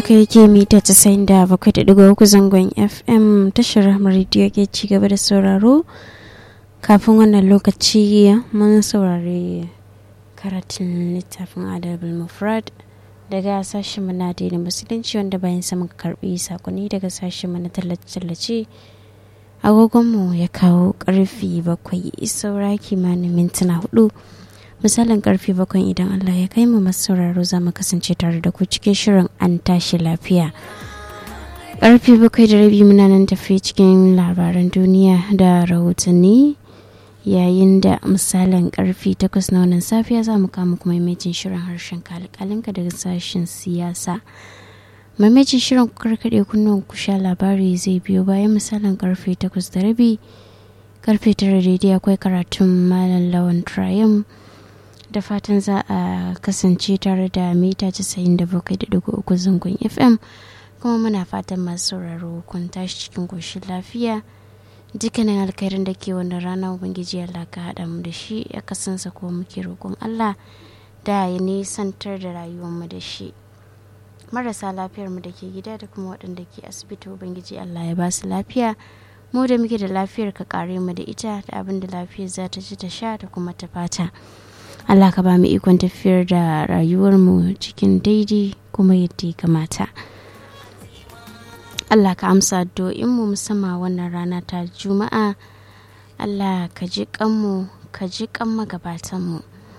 haka yake mita casa'in da bakwai da digo uku zangon fm tashar rediyo ke ci gaba da sauraro kafin wannan lokaci mun saurari karatun littafin adabul mufrad daga sashen mana da musulunci wanda bayan samun karbi sakonni daga sashen mana tallace-tallace agogonmu ya kawo karfi bakwai saura kimanin mintuna hudu misalin karfe bakwai idan Allah ya kai mu masu sauraro za mu kasance tare da ku cikin shirin an tashi lafiya karfe bakwai da rabi muna nan tafi cikin labaran duniya da rahotanni yayin da misalin karfe takwas na wannan safiya za mu kama kuma maimacin shirin harshen kalkalinka daga sashen siyasa maimacin shirin karkaɗe kunnuwan ku sha labari zai biyo bayan misalin karfe takwas da rabi karfe tara daidai akwai karatun malam lawan triumph da fatan za a kasance tare da mita 97.3 zangon fm kuma muna fatan masu sauraro kun tashi cikin koshin lafiya dukkanin alkhairin da ke wannan rana ubangiji Allah ka haɗa mu da shi ya kasansa ko muke roƙon Allah da ya nisantar da rayuwarmu da shi marasa lafiyar mu da ke gida da kuma waɗanda ke asibiti ubangiji Allah ya ba su lafiya mu da muke da lafiyar ka kare mu da ita da abin da lafiyar za ta ci ta sha da kuma ta fata Allah ka ba mu ikon tafiyar da rayuwarmu cikin daidai kuma yadda ya kamata. Allah ka amsa mu musamman wannan rana ta Juma'a. Allah ka ji kanmu ka ji kan magabatanmu.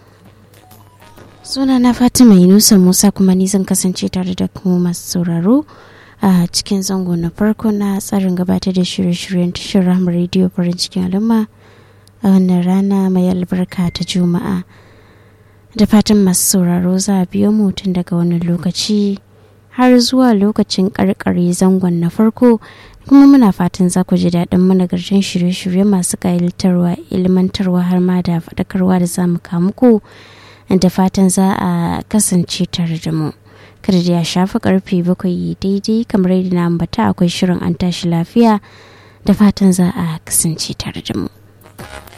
Suna na Fatima Yunusa Musa kuma ni zan kasance tare da kuma masu sauraro a cikin zango na farko na tsarin gabatar da shirye-shiryen tashar Rahama Radio farin cikin al'umma a wannan rana mai albarka ta Juma'a. da fatan masu sauraro za a biyo mu tun daga wani lokaci har zuwa lokacin karkare zangon na farko kuma muna fatan za ku ji daɗin managarcin shirye-shirye masu ƙayatarwa ilmantarwa har ma da faɗakarwa da za mu muku da fatan za a kasance tare da mu kada da ya shafi karfe bakwai daidai kamar yadda na ambata akwai shirin an tashi lafiya da fatan za a kasance tare da mu